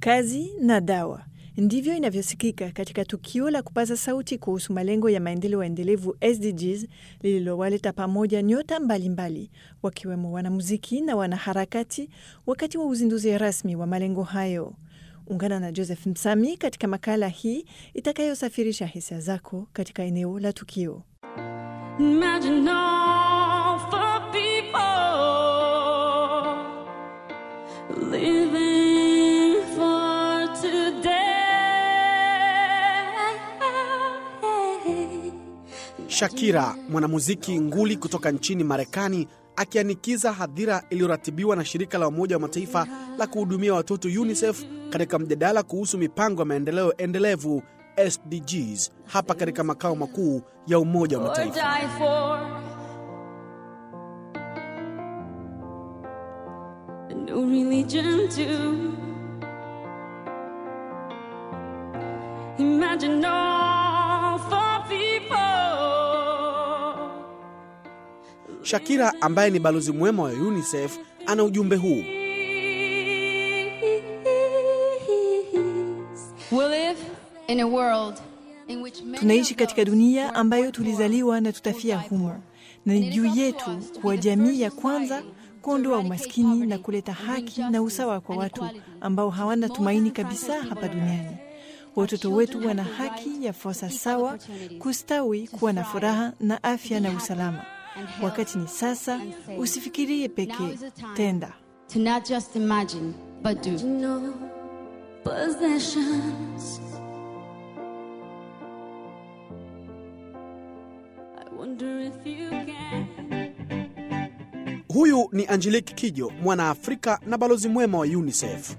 kazi na dawa. Ndivyo inavyosikika katika tukio la kupaza sauti kuhusu malengo ya maendeleo endelevu SDGs lililowaleta pamoja nyota mbalimbali wakiwemo wanamuziki na wanaharakati wakati wa uzinduzi rasmi wa malengo hayo. Ungana na Joseph Msami katika makala hii itakayosafirisha hisia zako katika eneo la tukio. Imagine all for people living for today. Shakira, mwanamuziki nguli kutoka nchini Marekani, akianikiza hadhira iliyoratibiwa na shirika la Umoja wa Mataifa la kuhudumia watoto UNICEF katika mjadala kuhusu mipango ya maendeleo endelevu SDGs hapa katika makao makuu ya Umoja wa Or Mataifa. die for. A new religion too. Imagine all for people. Shakira ambaye ni balozi mwema wa UNICEF ana ujumbe huu. We live In a world in which many Tunaishi of katika those dunia born ambayo born tulizaliwa na will tutafia die humo, for. na ni And it is juu up to yetu us to kuwa be the jamii ya first kwanza society to kuondoa eradicate umaskini na poverty kuleta and bring haki na justice usawa kwa and watu equality ambao hawana to more tumaini than kabisa 500 hapa people on duniani. earth. Watoto Our wetu children wana have the haki right ya fursa to equal sawa, opportunities, kustawi, to kuwa na thrive, furaha na to afya be na happy usalama. and healthy Wakati ni sasa, and safe. usifikirie Now pekee, is the time tenda. to not just imagine, but do. no possessions. I wonder if you can. Huyu ni Angelique Kijo, mwanaafrika na balozi mwema wa UNICEF.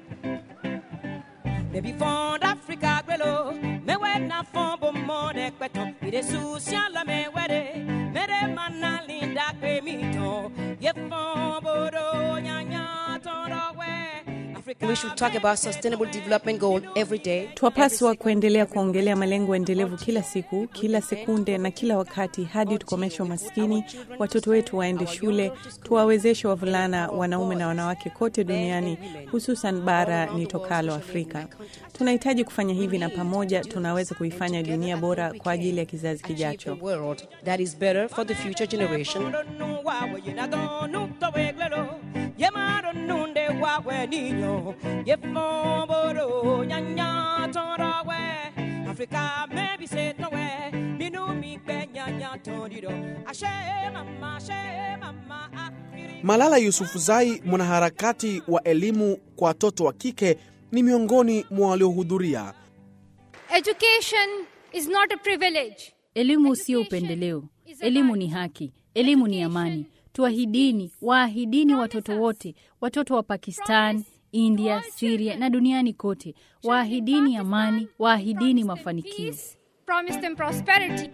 Baby fond Africa gwelo me we na fond bo monde kweton ide social la me wede mere mana linda kwe mi ton ye fond bodo nya nya ton do we Africa We should talk about sustainable development goal every day. Twapaswa kuendelea kuongelea malengo endelevu kila siku, kila sekunde na kila wakati hadi tukomeshe umaskini, watoto wetu waende shule, tuwawezeshe wavulana, wanaume na wanawake kote duniani, hususan bara nitokalo Afrika. Tunahitaji kufanya hivi, na pamoja tunaweza kuifanya dunia bora kwa ajili ya kizazi A kijacho. world that is better for the future generation. do nu wa we ye na don nu to we gwelo ye ma do nu de wa we ni nyo ye fond bodo nya nya ton do we Africa maybe say to we mi nu mi pe nya nya ton di do ashe mama ashe mama Africa Malala Yusufzai, mwanaharakati wa elimu kwa watoto wa kike, ni miongoni mwa waliohudhuria. Education is not a privilege. Elimu sio upendeleo. Elimu ni haki. Elimu ni amani. Tuahidini, waahidini watoto wote, watoto wa Pakistan, India, Syria na duniani kote. Waahidini amani, waahidini mafanikio. Peace, promise them prosperity.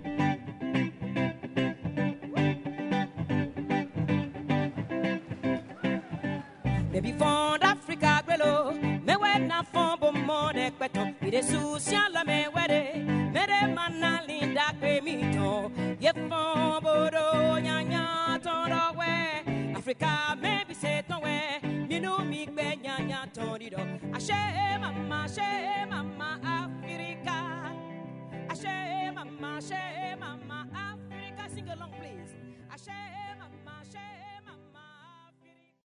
Baby fond Africa gwelo me we na fond bo monde kweton ide social la me wede mere mana linda kwe mi ton ye fond bodo nya nya ton do we Africa me